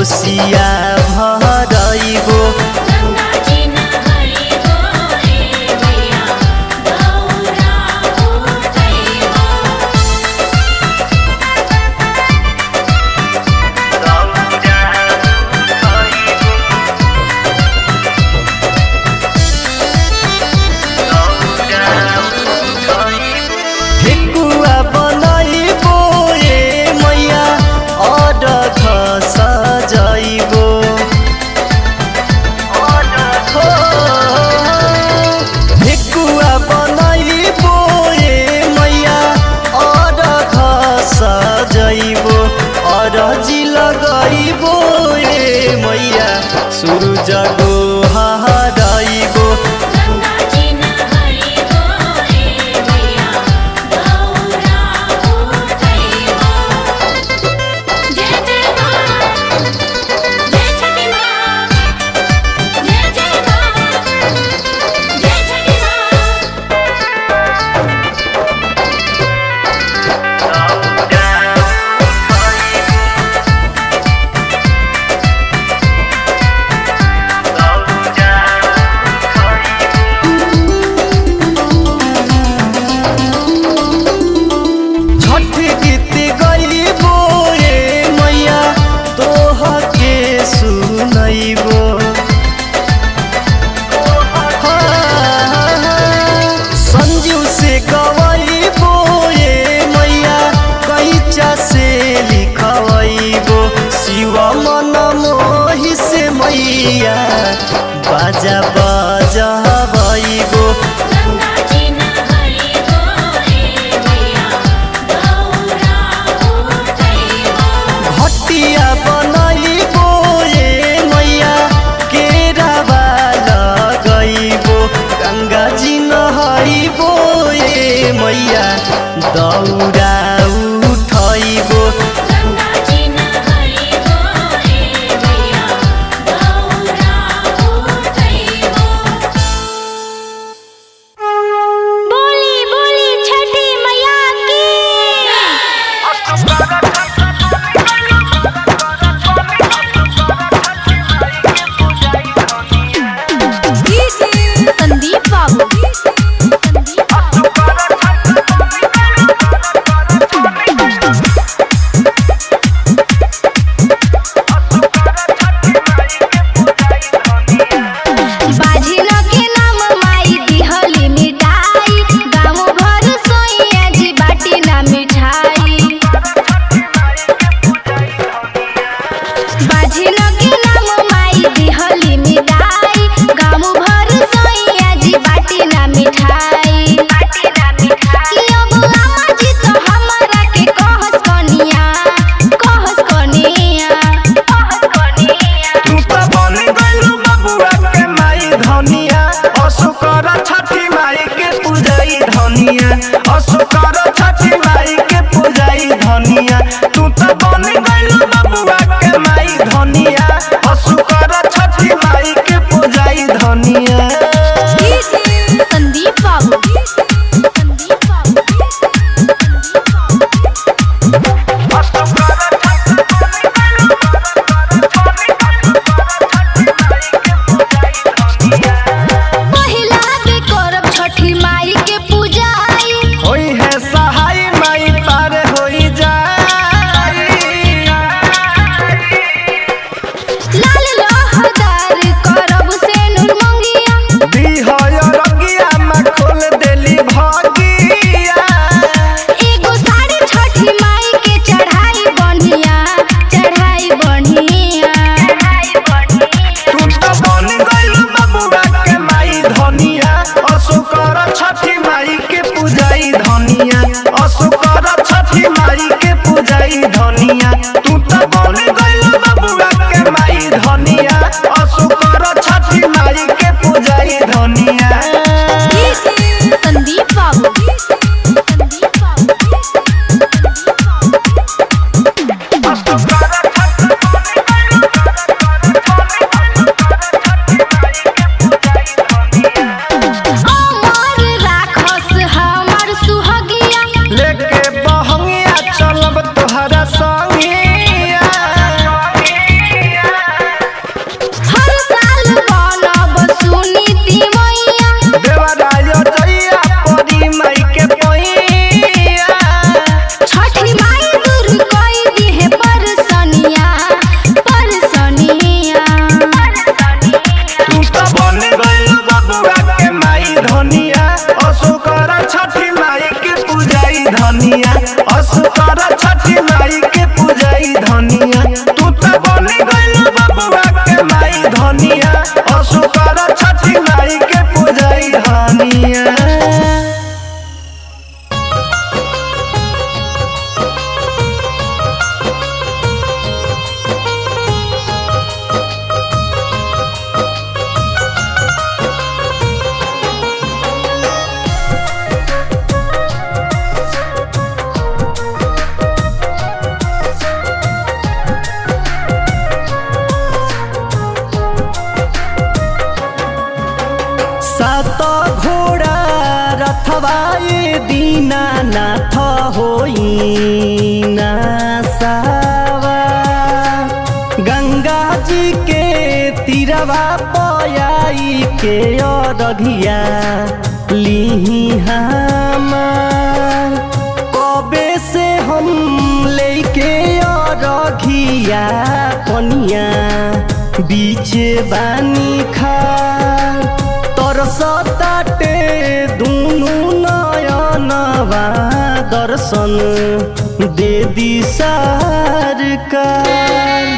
कोसिया भरइबो गंगा जी नहरी हो ए मैया गौरा उठैबो ठेकुवा बनइबो ए मैया अडख सजइबो हो, ठेकुवा बनइबो ए मैया अडख सजइबो अरजी लगइबो ए मैया सुरुज गोहरइबो गंगा जी नहरी हो ए मैया गौरा उठैबो जय जय मां जय छठी मां जय जय मां जय छठी मां छठ गीत गइबो ए मैया तोह के सुनइबो संजीव से गवइबो ए मैया कैचा से लिखवइबो शिव मन मोहि से मैया बाजा बजबइबो गंगा जी नहरी हो ए मैया गौरा उठैबो भटिया बनइबो ए मैया केरावा लगइबो गङ्गा जी नहइबो ए मैया दौरा उठइबो गंगा जी नहरी हो ए मैया गौरा उठैबो बोली बोली छठी मैया की संदीप बाबू संदीप बाबू बाझिल के नाम माई दिहली मिठाई गाँव भर सोइया जी बाटी ना मिठाई बाझिल के नाम माई दिहली मिठाई गाँव भर सोइया जी बाटी ना मिठाई बाटी ना मिठाई अब अम्मा जी तो हमरा के कहस कनिया कहस कनिया कहस कनिया तू त बन गइलु बबुआ के माई धनिया असुकर छठी माई के पूजाई धनिया असुकर छठी माई के पूजाई धनिया तू त बन गइलु बबुआ के माई धनिया असुकर छठी माई के पूजाई धनिया संदीप बाबू संदीप बाबू पहिला के करब छठी माई के पूजाई होई है सहाय माई पार होई जाई लाल लहदार करब से नूर मंगिया बिहय रगिया में खोल देली भगिया एगो साड़ी छठी माई के चढ़ाई बढ़िया चढ़ाई बढ़िया चढ़ाई बढ़िया तू त बन गइलु बबुआ के माई धनिया असुकर छठी माई के पूजाई धनिया असुकर छठी माई के पूजाई धनिया तू त बन गइलु बबुआ के माई धनिया असुकर छठी माई के पूजाई धनिया संदीप बाबू संदीप अमर राखस हमर सुहगिया लेके बहंगिया चलब तोहरा संगिया धनिया असुकर छठी माई के पूजाई धनिया तू त बनी गइल बबुआ के माई धनिया असुकर छठी माई के पूजाई धनिया सात घोड़ा रथवा ये दीनानाथ होई ना सावा गंगा जी के तीरवा पयाई के अरघिया लिही हमार कबे से हम लेके अरघिया कनिया बीच बानी खा तरसताटे दुनु नयनवा दर्शन दे दी सरकार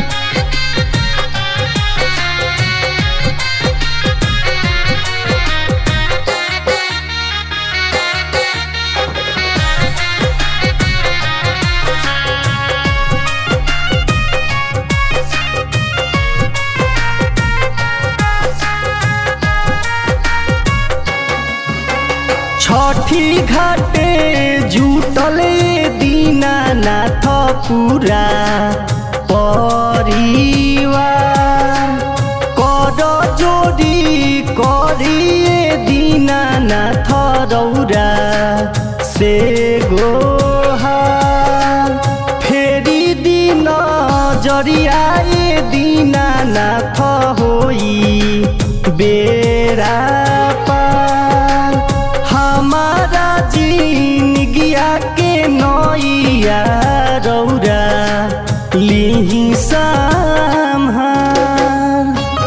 छठी घाटे जुटले दीनानाथ पूरा परिवार कर जोडी करिए दीनानाथ रौरा से गोहार फेरि दिन जरियाए दीनानाथ होई बेरा पार हमारा जिनगिया के नैया रौरा लिही सम्हार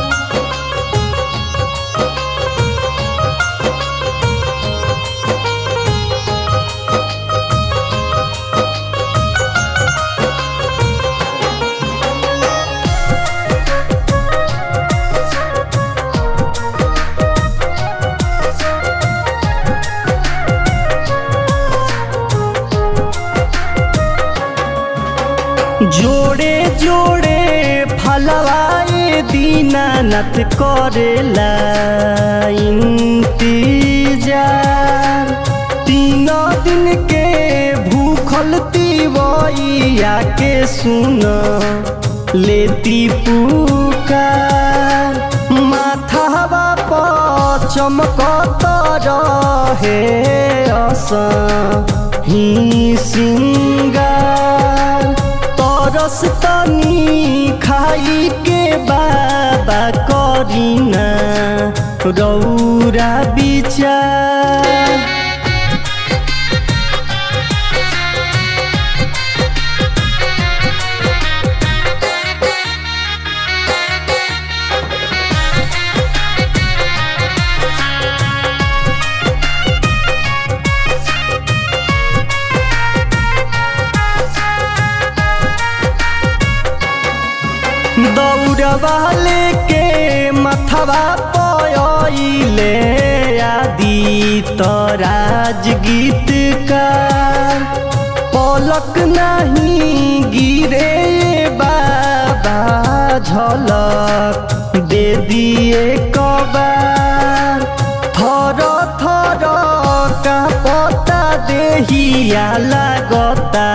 जोड़े जोड़े फलवाए दीनानाथ करेला इंतजार तीन दिन के भूखल तिवैया के सुन लेती पुकार माथावा पर चमकत रहे अस ही सिंगार तरस तनी खाई के बाबा करीना रौरा विचार दौड़वा लेके मथवा पयले आदि तराज गीत का पलक नहीं गिरे बाबा झलक दे दिए कबार थर थर का पता देहिया लागता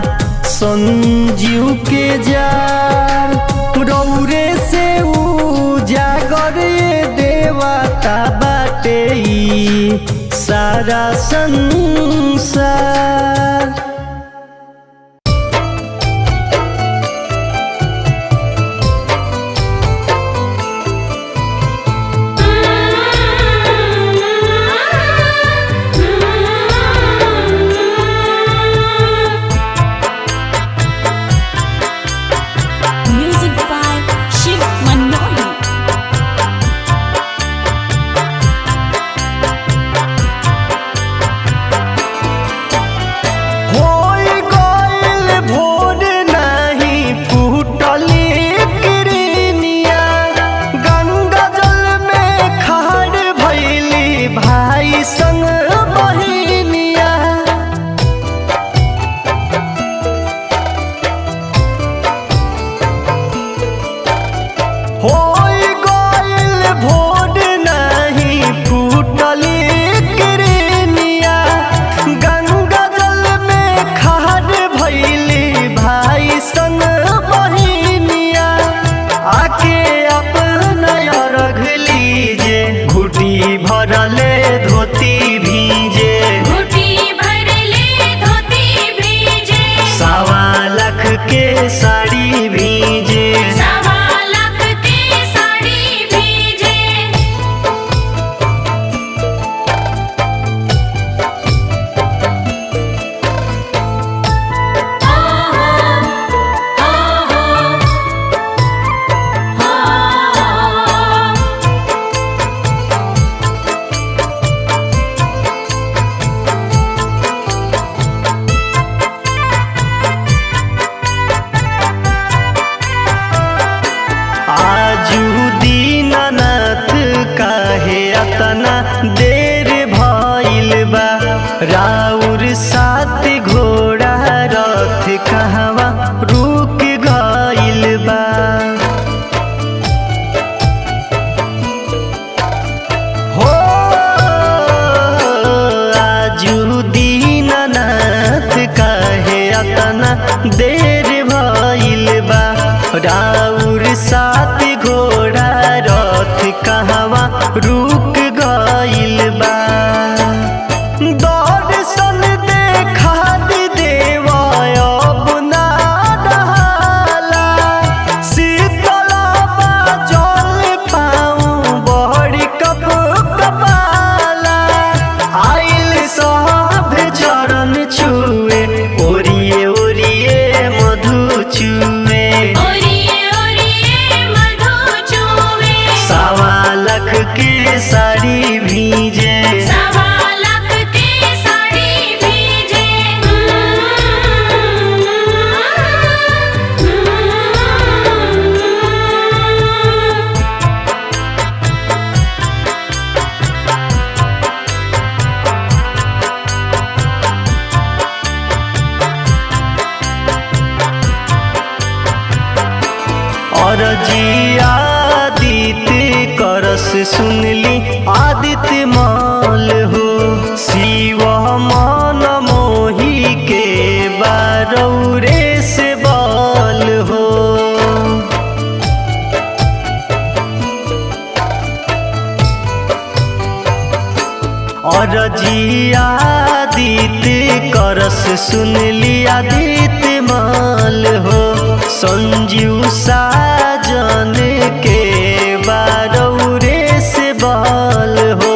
संजीव के जार रौरे से उजागर ये देवता बाटे ई सारा संसार Music by Shiv Manohi. राउर सात घोड़ा रथ कहवा रुक गइल बा हो आजू दीननाथ काहे अतना देर भइल बा राउर सात घोड़ा रथ कहवा रुक गइल बा दर्शन देखा दी देवा अब ना डहाला। शीतला जल पाऊँ बड़ी कप कपाला आइल सब चरण छुए ओरिए ओरिए मधु छुए ओरिए ओरिए मधु चूवे सवा लख के साड़ी भीजे सवा लाख के साड़ी भीजे और जी आदित्य करस सुनली आदित्य माल हो शिव मन मोही के बारौरे से बाल हो और जी आदित्य करस सुनली आदित्य माल हो संजीव साजन के बारौरे से बाल हो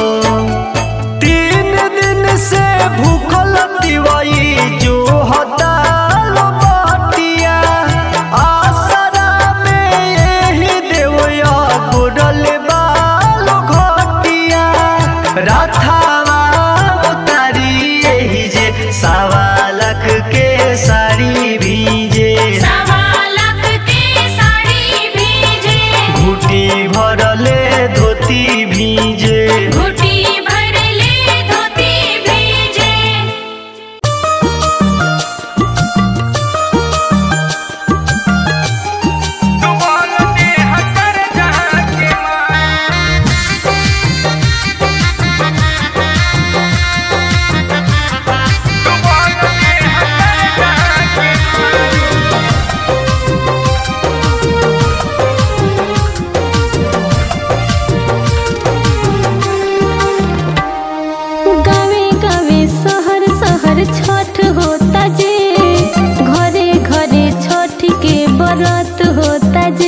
तीन दिन से भूखल दिवाई जो हताल बाटिया आसरा में यही देवया बुडल बाल घटिया रथावा उतारी यही जे सवा लाख के साड़ी भीजे सवा लाख के साड़ी भीजे घुटी भरले धोती भीजे घुटी भर ले धोती भीजे गावे गावे शहर शहर छठ होता जे घरे घरे छठ के बरत होता जे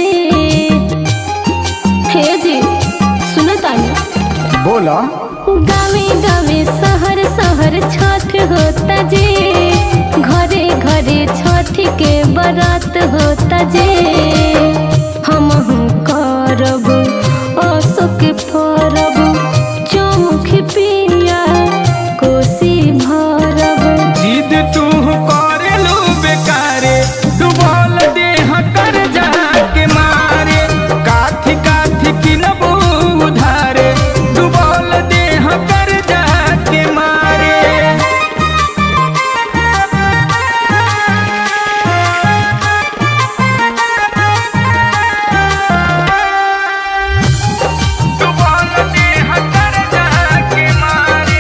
हे जी सुनो तानी बोला गावे गावे शहर शहर छठ होता जे घरे घरे छठ के बरत होता जे हम करब अशोक परब चौमुख पिया कोसी भरब जिद तू करेलू बेकारे डुबल देह कर जाके मारे काथी काथी किनबू उधारे डुबल देह कर जाके मारे डुबल देह कर जाके मारे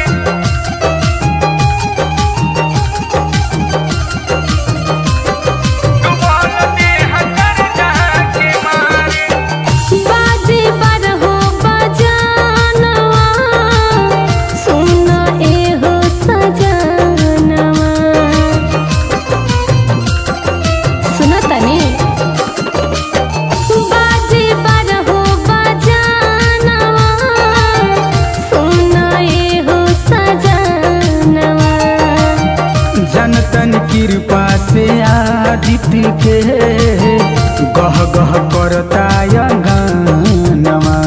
डुबल देह कर जाके मारे बाजे बारहो बजानवा सुन एहो सजनवा सुन तनी बाजे बारहो बजानवा सुन एहो सजनवा जनतन कृपा से आदित्य के गह गह करता गानवा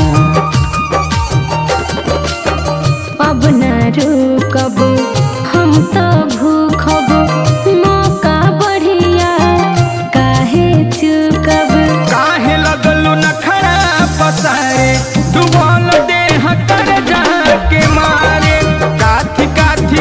अब न रुकब हम तो भूखब मौका बढ़िया काहे चुकब काहे लगलू नखरा पसारे डुबल देह कर जाके मारे काथी काथी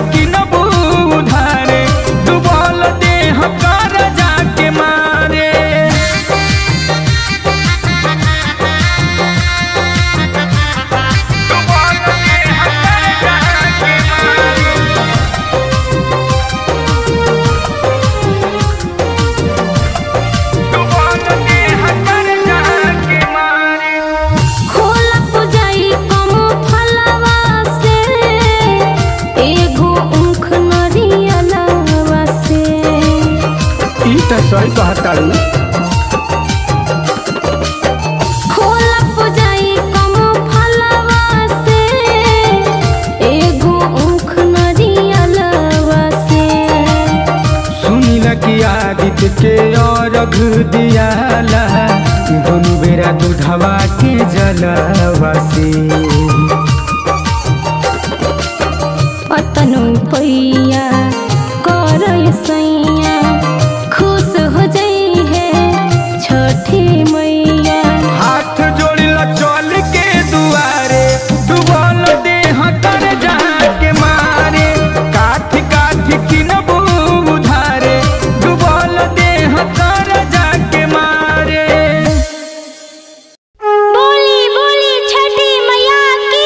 सही कहतारू खोलप जाई कम फलवा से एगो ऊख नरियलवा से सुनिला कि आदित्य के अर्घ दियाला दोनों बेरा दूधवा के जलवा से पतनु पैया कर सैया खुश हो जाई है छठी मैया हाथ जोड़िला चल के दुआरे डुबल देह तर जाके मारे काठी काठी किनबू उधारे डुबल देह तर जाके मारे बोली बोली छठी मैया की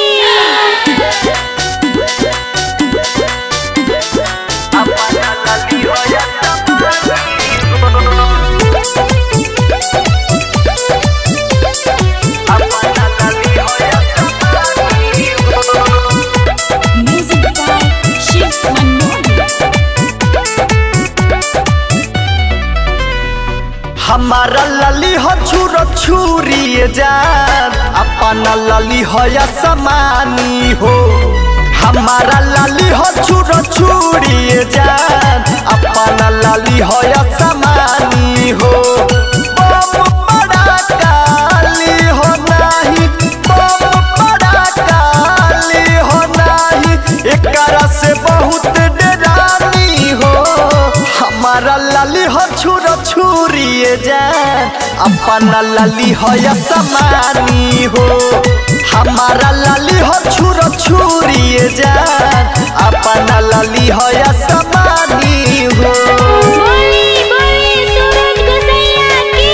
हमारा लली हो छुर छुरी जान अपना लली हो या समानी हो हमारा लली हो छुर छुरी जान अपना लली हो या समानी हो बम बड़ा काली हो नाही बम बड़ा काली हो नाही एकरा से बहुत डरानी हो हमारा लाली हो छुर छुरी जान अपना लाली हो या समानी हो हमारा लाली हो छुर छुरी जान अपना लाली हो या समानी हो बोली बोली सूरज गोसैया की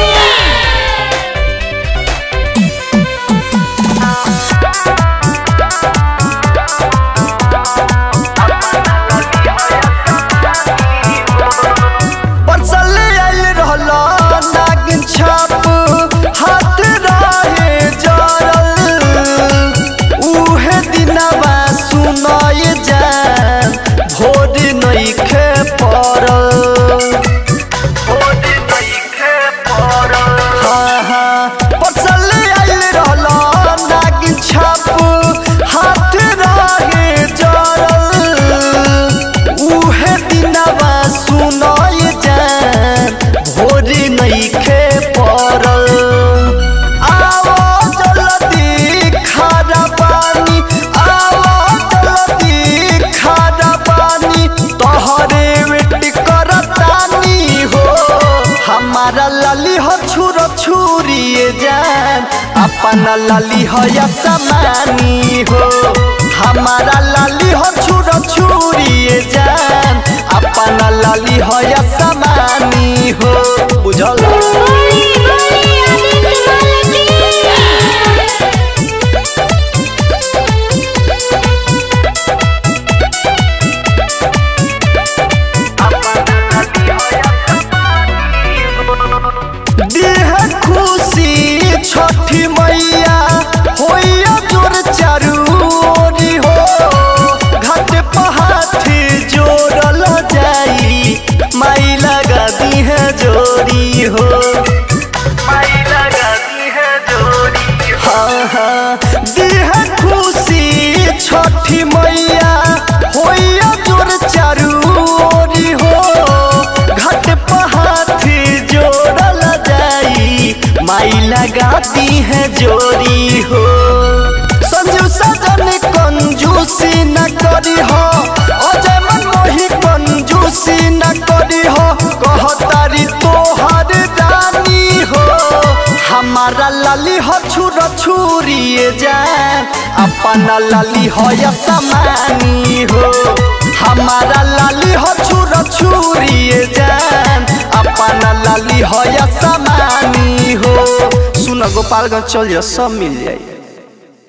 परसले आइल रहल नागिन छाप हाथ रहे जरल उहे दिनवा सुनय जान भोर नइखे पड़ल हाँ, हाँ, परसले आइल रहल नागिन छाप हाथ रहे जरल उहे दिनवा सुनय जान भोर नइखे पड़ल आवो जल्दी खारा पानी आवो जल्दी खारा पानी तोहरे वेट करतानी हो हमारा लाली हो छुर छुरी जान अपना लाली हो या समानी हो हमारा लाली हो छुर छुरी जान अपना लाली हो या समानी हो बुझल बोली बोली आदित्य देह खुशी छठी मैया होइया जोर चारू ओरी हो घाट पहाथी जोड़ल जाई माई लगा दी है जोड़ी हो माई लगा दी है जोड़ी हाँ हाँ देह खुशी छठी मैया होइया जोर चारू ओरी हो घाट पहाथी जोड़ल जाई माई लगाती है जोड़ी हो संजू सजन कंजूसी न करी हो अजय मन मोही कंजूसी न करी हो कहतारी तोहर रानी हो हमारा लाली हो छुर छुरी जान अपना लाली हो या समानी हो हमारा लाली हो छुर छुरी जान अपना लाली हो या समानी हो सुन गोपालगंज चल जा सब मिल जाई